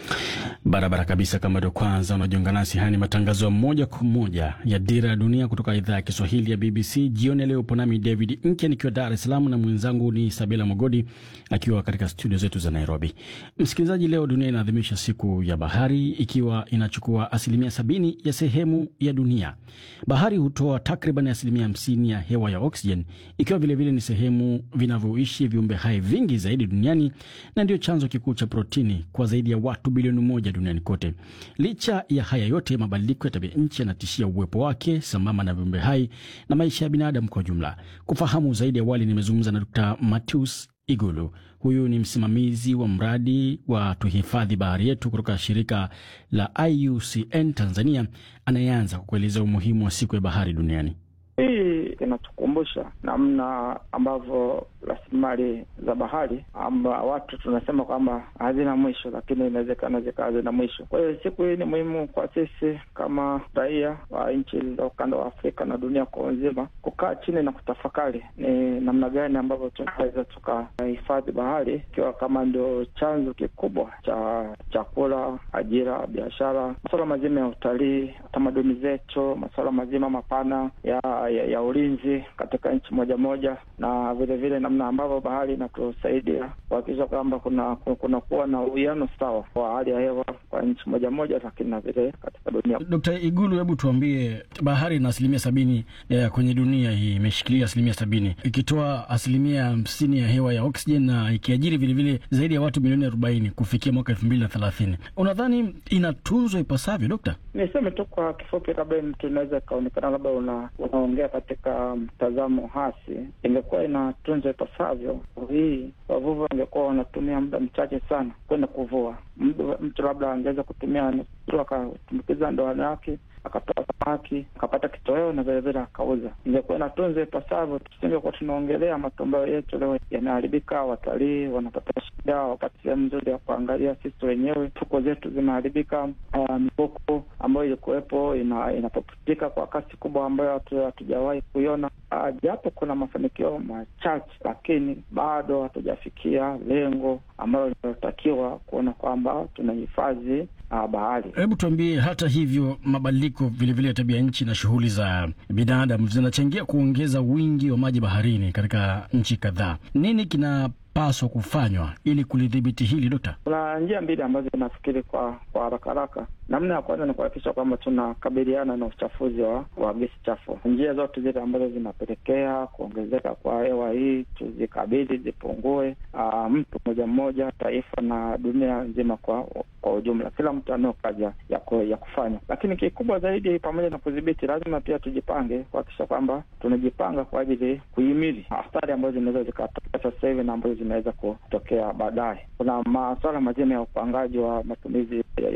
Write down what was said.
Barabara kabisa. Kama ndio kwanza unajiunga nasi, haya ni matangazo ya moja kwa moja ya Dira ya Dunia kutoka idhaa ya Kiswahili ya BBC. Jioni ya leo upo nami David Nke nikiwa Dar es Salaam na mwenzangu ni Sabila Mogodi akiwa katika studio zetu za Nairobi. Msikilizaji, leo dunia inaadhimisha siku ya bahari, ikiwa inachukua asilimia sabini ya sehemu ya dunia. Bahari hutoa takriban asilimia hamsini ya hewa ya oksijeni, ikiwa vilevile ni sehemu vinavyoishi viumbe hai vingi zaidi duniani na ndio chanzo kikuu cha protini kwa zaidi ya watu bilioni moja duniani kote. Licha ya haya yote, mabadiliko ya tabia nchi yanatishia uwepo wake sambamba na viumbe hai na maisha ya binadamu kwa jumla. Kufahamu zaidi, awali nimezungumza na Dr. Matthews Igulu. Huyu ni msimamizi wa mradi wa tuhifadhi bahari yetu kutoka shirika la IUCN Tanzania, anayeanza kwa kueleza umuhimu wa siku ya bahari duniani. Hii inatukumbusha namna ambavyo rasilimali za bahari amba watu tunasema kwamba hazina mwisho, lakini inawezekana zikawa zina mwisho. Kwa hiyo siku hii ni muhimu kwa sisi kama raia wa nchi za ukanda wa Afrika na dunia kwa nzima kukaa chini na kutafakari ni namna gani ambavyo tunaweza tukahifadhi bahari, ikiwa kama ndio chanzo kikubwa cha chakula, ajira, biashara, masuala mazima ya utalii, tamaduni zetu, masuala mazima mapana ya ya, ya ulinzi katika nchi moja moja, na vilevile namna ambavyo bahari inatusaidia kuhakikisha kwamba kuna kuna kuwa na uwiano sawa wa hali ya hewa kwa nchi moja moja, lakini na vile katika dunia. Dkt. Igulu, hebu tuambie, bahari na asilimia sabini ya kwenye dunia hii imeshikilia asilimia sabini ikitoa asilimia hamsini ya hewa ya oksijeni na ikiajiri vilevile zaidi ya watu milioni arobaini kufikia mwaka elfu mbili na thelathini. Unadhani inatunzwa ipasavyo, Dokta? Niseme tu kwa kifupi, labda mtu inaweza ikaonekana labda una, unaongea katika mtazamo hasi. Ingekuwa inatunzwa ipasavyo, hii wavuvi wangekuwa wanatumia muda mchache sana kwenda kuvua. Mtu labda angeweza kutumia tu akatumbukiza ndoano yake akatoa samaki akapata kitoweo na vilevile akauza. Ingekuwa inatunzwa ipasavyo, tusingekuwa tunaongelea matombeo yetu leo yanaharibika, watalii wanapata shida, wapate sehemu nzuri ya kuangalia. Sisi wenyewe fuko zetu zimeharibika. Uh, mifuko ambayo ilikuwepo ina, inapoputika kwa kasi kubwa ambayo hatujawahi kuiona. Uh, japo kuna mafanikio machache, lakini bado hatujafikia lengo ambalo linalotakiwa kuona kwamba tunahifadhi uh, bahari. Hebu tuambie, hata hivyo mabadiliko vilevile ya tabia nchi na shughuli za binadamu zinachangia kuongeza wingi wa maji baharini katika nchi kadhaa. Nini kinapaswa kufanywa ili kulidhibiti hili, Dokta? Kuna njia mbili ambazo nafikiri kwa kwa haraka haraka. Namna ya kwanza ni kuhakikisha kwamba tunakabiliana na uchafuzi wa, wa gesi chafu. Njia zote zile ambazo zinapelekea kuongezeka kwa hewa hii tuzikabili, zipungue. Uh, mtu mmoja mmoja, taifa na dunia nzima kwa kwa ujumla, kila mtu anao kazi ya, ya kufanya, lakini kikubwa zaidi, pamoja na kudhibiti, lazima pia tujipange kuhakikisha kwamba tunajipanga kwa ajili kuhimili athari ambazo zinaweza zikatokea sasa hivi na ambazo zinaweza kutokea baadaye. Kuna masuala mazima ya upangaji wa matumizi